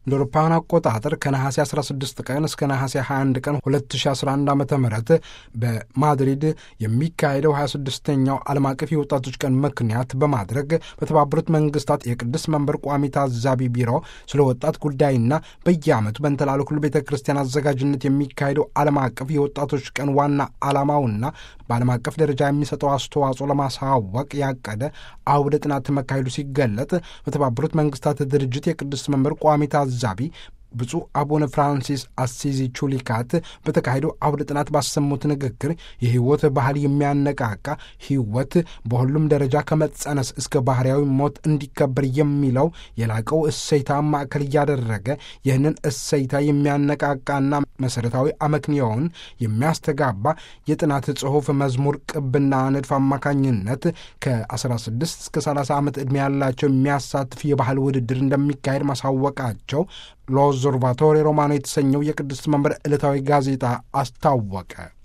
እንደ አውሮፓውያን አቆጣጠር ከነሐሴ 16 ቀን እስከ ነሐሴ 21 ቀን 2011 ዓ ም በማድሪድ የሚካሄደው 26ኛው ዓለም አቀፍ የወጣቶች ቀን ምክንያት በማድረግ በተባበሩት መንግስታት የቅዱስ መንበር ቋሚ ታዛቢ ቢሮ ስለ ወጣት ጉዳይና በየዓመቱ በእንተላሉ ሁሉ ቤተ ክርስቲያን አዘጋጅነት የሚካሄደው ዓለም አቀፍ የወጣቶች ቀን ዋና ዓላማውና በዓለም አቀፍ ደረጃ የሚሰጠው አስተዋጽኦ ለማሳወቅ ያቀደ አውደ ጥናት መካሄዱ ሲገለጥ በተባበሩት መንግስታት ድርጅት የቅዱስ መንበር ቋሚ ታዛቢ ብፁዕ አቡነ ፍራንሲስ አሲዚ ቹሊካት በተካሄደው አውደ ጥናት ባሰሙት ንግግር የህይወት ባህል የሚያነቃቃ ህይወት በሁሉም ደረጃ ከመጸነስ እስከ ባህርያዊ ሞት እንዲከበር የሚለው የላቀው እሰይታ ማዕከል እያደረገ ይህንን እሰይታ የሚያነቃቃና መሠረታዊ አመክንዮውን የሚያስተጋባ የጥናት ጽሑፍ መዝሙር ቅብና ንድፍ አማካኝነት ከ16 እስከ 30 ዓመት ዕድሜ ያላቸው የሚያሳትፍ የባህል ውድድር እንደሚካሄድ ማሳወቃቸው ሎዞርቫቶሪ ሮማኖ የተሰኘው የቅድስት መንበር ዕለታዊ ጋዜጣ አስታወቀ።